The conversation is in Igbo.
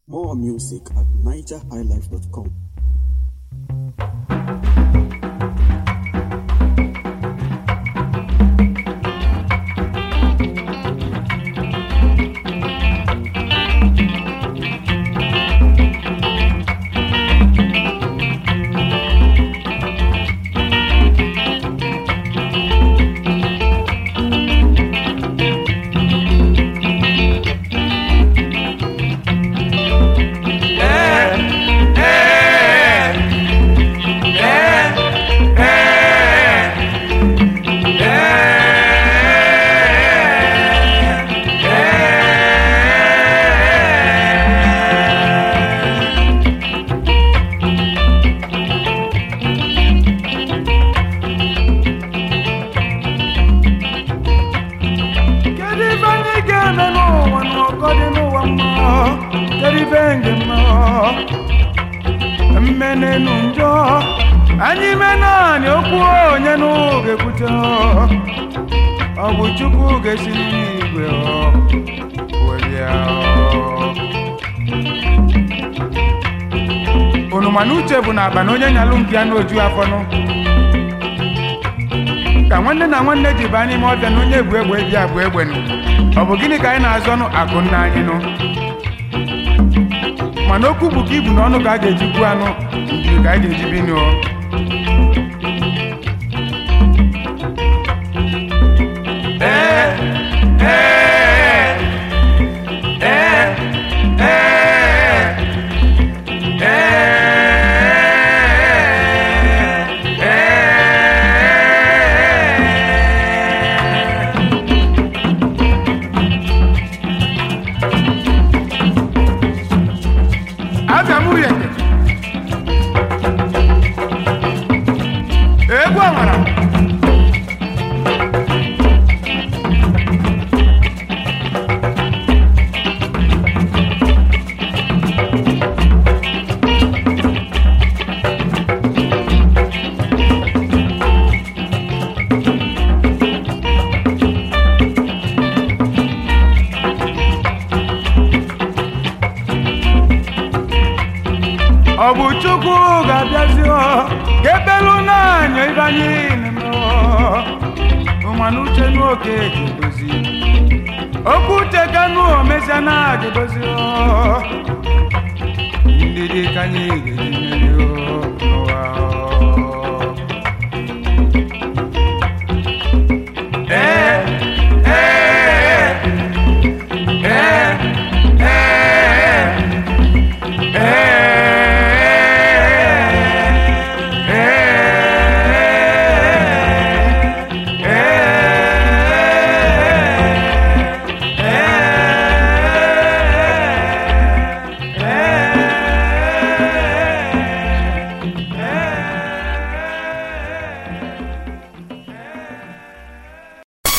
More music at nigerhighlife.com. kedu ife anyị ga-eme n'ụwa na ọkọ dị n'ụwa mmụọ kedu ife nge mmụọ mmenenu njọ anyị me naanị okwu onye n'oge kwute ọ bụ chukwu ga-esi n'igwe welia unu mana uche bụ na aba na onye nyalụ nke ya n'oju afọnụ ka nwanne na nwanne ji baa n'ime ọbịa na onye egwu egbe bịa bụ egbe nụ ọ bụ gịnị ka anyị na-azọ nụ akụ nna anyị nụ mana okwu bụ ka ibu n'ọnụ ka a ga-eji gbuo anụ ndiri ka anyị ga-eji bi nụ abịa m uye egwu amara ọ bụ chukwu ga-abịazi ọ ga-ebelu n'anya ibe anyị na-eme mana uche n'oke ga-edozi okwu uche ka nụ omezia na ga-edozi ọ. ndidi ka anyị ga-eji